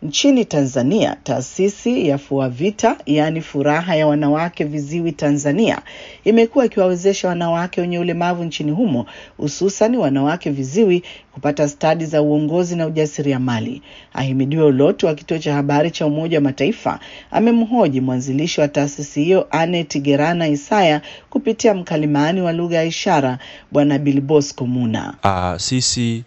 Nchini Tanzania, taasisi ya FUAVITA yaani furaha ya wanawake viziwi Tanzania imekuwa ikiwawezesha wanawake wenye ulemavu nchini humo hususan wanawake viziwi kupata stadi za uongozi na ujasiriamali. Ahimidiwe Ulotu wa kituo cha habari cha Umoja wa Mataifa amemhoji mwanzilishi wa taasisi hiyo Anet Gerana Isaya kupitia mkalimani wa lugha ya ishara Bwana Bilbosco Muna. Uh, sisi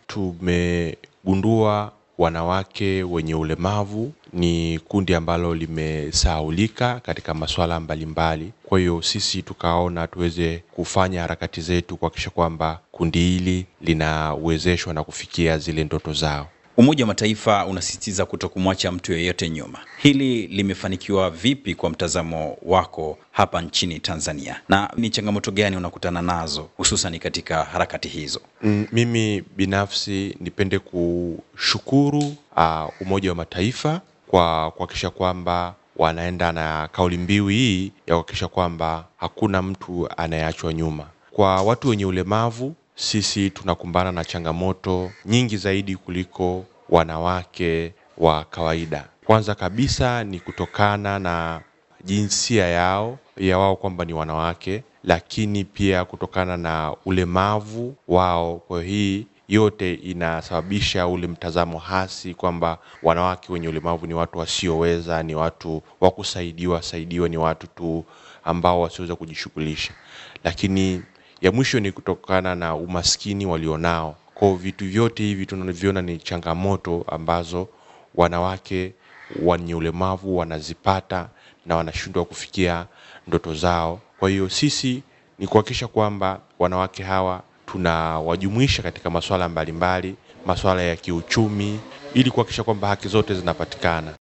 tumegundua wanawake wenye ulemavu ni kundi ambalo limesahaulika katika masuala mbalimbali. Kwa hiyo sisi tukaona tuweze kufanya harakati zetu kuhakikisha kwamba kundi hili linawezeshwa na kufikia zile ndoto zao. Umoja wa Mataifa unasisitiza kuto kumwacha mtu yeyote nyuma. Hili limefanikiwa vipi kwa mtazamo wako hapa nchini Tanzania, na ni changamoto gani unakutana nazo hususan katika harakati hizo? Mm, mimi binafsi nipende kushukuru uh, Umoja wa Mataifa kwa kuhakikisha kwamba wanaenda na kauli mbiu hii ya kuhakikisha kwamba hakuna mtu anayeachwa nyuma. Kwa watu wenye ulemavu sisi tunakumbana na changamoto nyingi zaidi kuliko wanawake wa kawaida. Kwanza kabisa ni kutokana na jinsia yao ya wao kwamba ni wanawake, lakini pia kutokana na ulemavu wao. Kwa hii yote inasababisha ule mtazamo hasi kwamba wanawake wenye ulemavu ni watu wasioweza, ni watu wa kusaidiwa saidiwa, ni watu tu ambao wasioweza kujishughulisha. Lakini ya mwisho ni kutokana na umaskini walionao. Kwa vitu vyote hivi tunavyoona ni changamoto ambazo wanawake wenye ulemavu wanazipata na wanashindwa kufikia ndoto zao. Kwa hiyo sisi ni kuhakikisha kwamba wanawake hawa tunawajumuisha katika masuala mbalimbali, masuala ya kiuchumi, ili kuhakikisha kwamba haki zote zinapatikana.